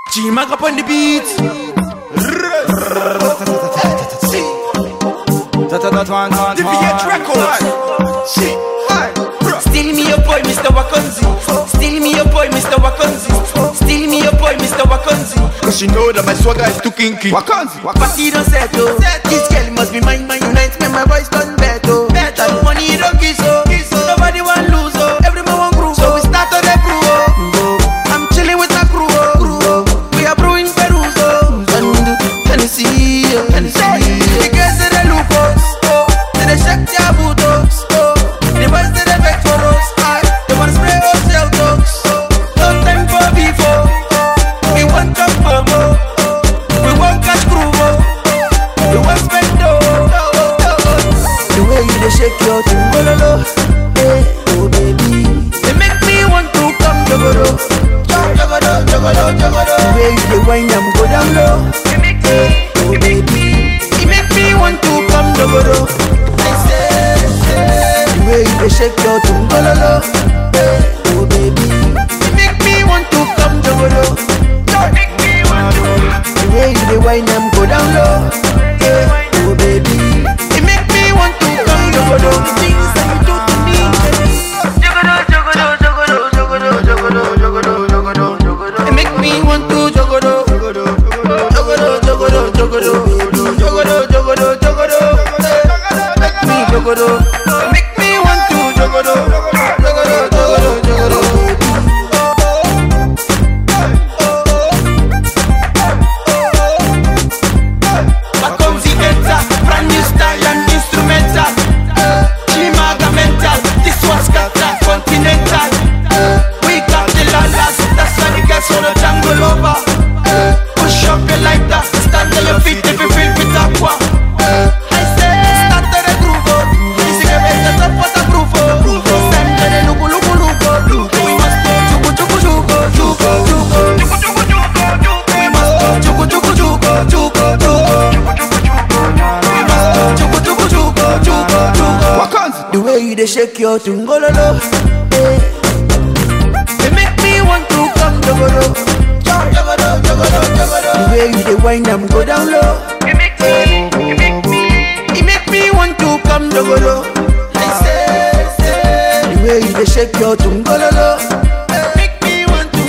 G-Mag up on the beat. The VH record. Steal me your boy, Mr. Wakonzi. Steal me your boy, Mr. Wakonzi. Steal me your boy, Mr. Wakonzi. Cause you know that my swagger is too kinky. Wakanzi, Party don't settle. This girl must be mine, mine unite. Make my voice done better. Better money don't kiss oh. Nobody want lose oh. Everyone want groove. So we start on the crew oh. I'm chilling with my crew oh. Crew, oh. We are brewing Perus oh. And Hennessy, oh. Hennessy. The girls they dey look us oh. They dey shake their boots oh. The boys they dey beg for us. Aye. They wanna spray us gel talks. No time for before. We want come home oh. We want catch groove oh. We want spend dough. The way you dey shake your thing, bololo, eh, oh baby. They make me want to come jogoro, jogoro, jogoro, jogoro. The way you dey wind am go down low, eh, oh baby. You make me want to come jogoro. I say, say. The way you dey shake your thing, bololo, eh, oh baby. You make me want to come jogoro. The way you dey wind am go down low, eh, oh baby. It make me want to come jogoro. The things that you do to me. Jogoro, jogoro, jogoro, jogoro, jogoro, jogoro, jogoro, jogoro. It make me want to jogoro. Jogoro, jogoro, jogoro, jogoro, jogoro, jogoro, jogoro. Make me jogoro. Make me want to jogoro. Jogoro, jogoro, jogoro. Makonzi enter, brand new style and instrumental. Chimaga mental, this one's got that continental. We got the lalas, that's why the guys wanna jungle over. Push up your like that, stand on your feet if you feel with aqua. I say, start to the groove, oh. This is a better top waterproof, oh. Stand to the lugu lugu lugu. We must go chugu chugu chugu, chugu chugu. We must go chugu chugu chugu, chugu chugu. We must go chugu chugu chugu, chugu chugu. Wakanzi, The way you dey shake your tungololo, eh. They make me want to come jogoro, jogoro, jogoro, jogoro. The way you dey wind am go down low, it make me, it make me, it make me want to come jogoro. I say, say. The way you dey shake your tungololo,